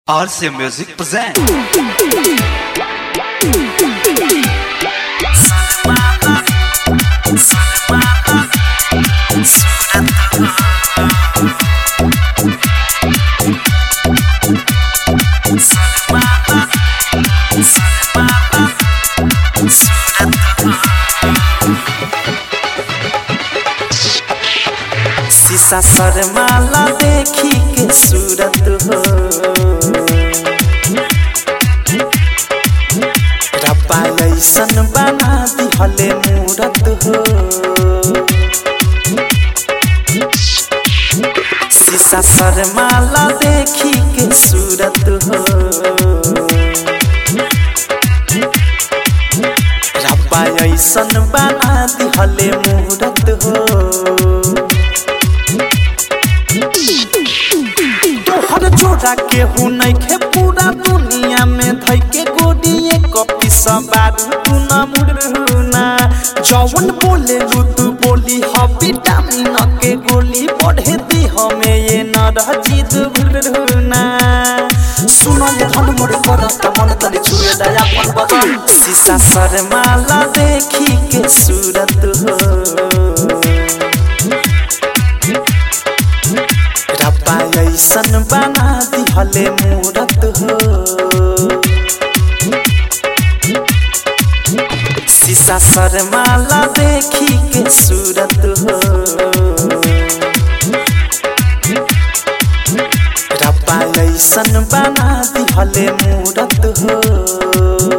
RC Music present. शीशा शर्माला देखी के सूरत हो रब्बा ऐसन बना दिहले मूरत हो शीशा शर्माला देखी के सूरत हो रब्बा ऐसन बना दिहले मूरत हो तोहर जोड़ा के हु नइखे पूरा दुनिया में धइ के गोडिए कपी सबारू तू न मुड़ना जवन बोले लू तू बोली ह विटामिन के गोली बढ़े दी हमें ये न रह जीत भुलना सुनो ये धन मोर करत मन तले छुए दया अपन बदन शीशा शर्माला देखी के सूरत हो रब्बा ऐसन बना दिहले मूरत हो शीशा शर्माला देखी के सूरत हो रब्बा ऐसन बना दिहले मूरत हो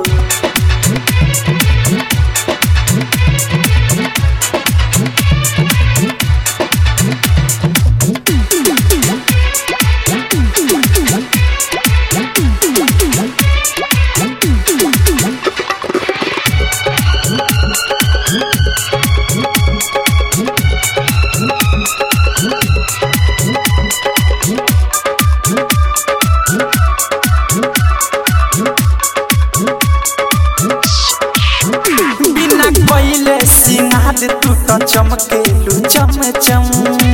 बिना कइले सिंगार तू त चमकेलु चम चम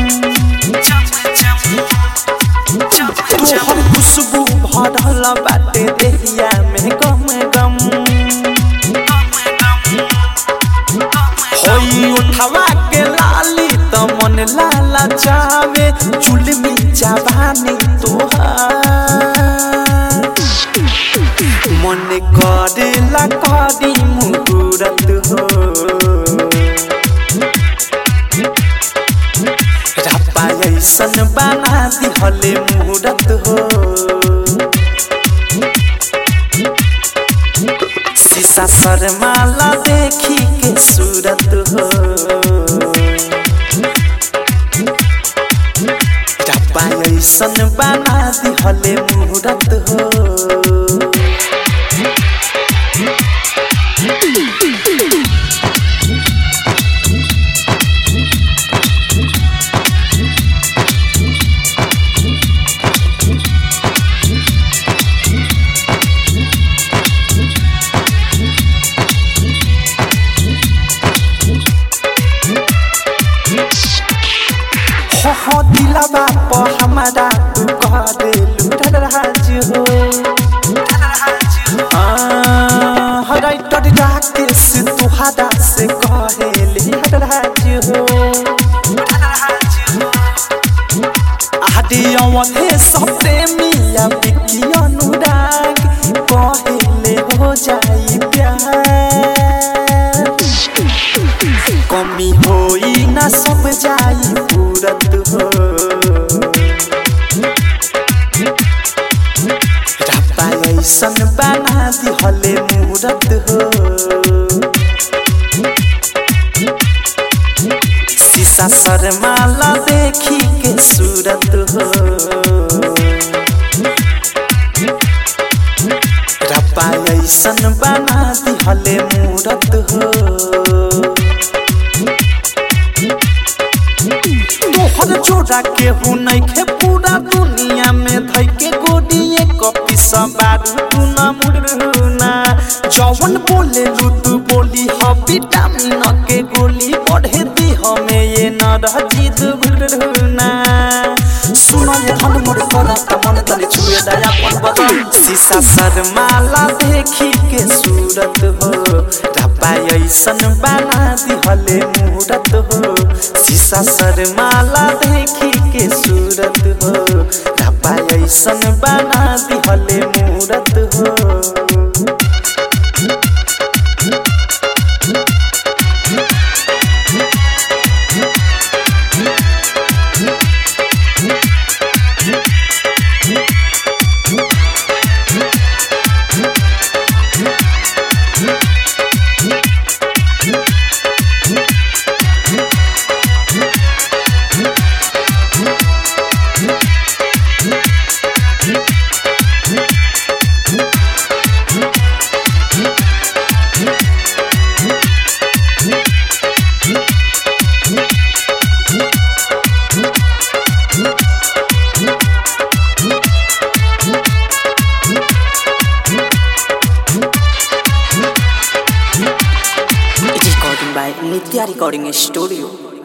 तोहर खुशबू भरल बाटे देहिया में गम गम होई उठवा के लाली त मन लाला जावे चुलमी जवानी तोहार मन करेला करी मुहूर्त हो रब्बा ऐसन बना दिहले मुहूर्त हो शीशा शर्माला देखी के सूरत हो रब्बा ऐसन बना दिहले मुहूर्त हो हो हो दिलवा प हमारा तू कह देलू राज हो हराइटर राकेश तुहारा से कहेली राज हो आदि अवधे सब प्रेमिया बिकी अनुराग कहेले हो जाई प्यार कमी होई ना सब जाई पूरत हो रब्बा ऐसन बना दिहले मूरत हो शीशा शर्माला देखी के सूरत हो रब्बा ऐसन बना दिहले मूरत हो तोहर जोड़ा के हु नइखे पूरा दुनिया में धइ के गोडिए कपी सबारू तू न मुड़ना जवन बोले लू तू बोली ह विटामिन के गोली बढ़े दी हमें ये न रह जीत भुलना सुनो ये धन मोर करत मन तले छुए दया अपन बदन शीशा शर्माला देखी के सूरत हो रब्बा ऐसन बना दिहले मूरत हो शीशा शर्माला देखी के सूरत हो रब्बा ऐसन बना दिहले मूरत हो It is recording by Nitya Recording Studio.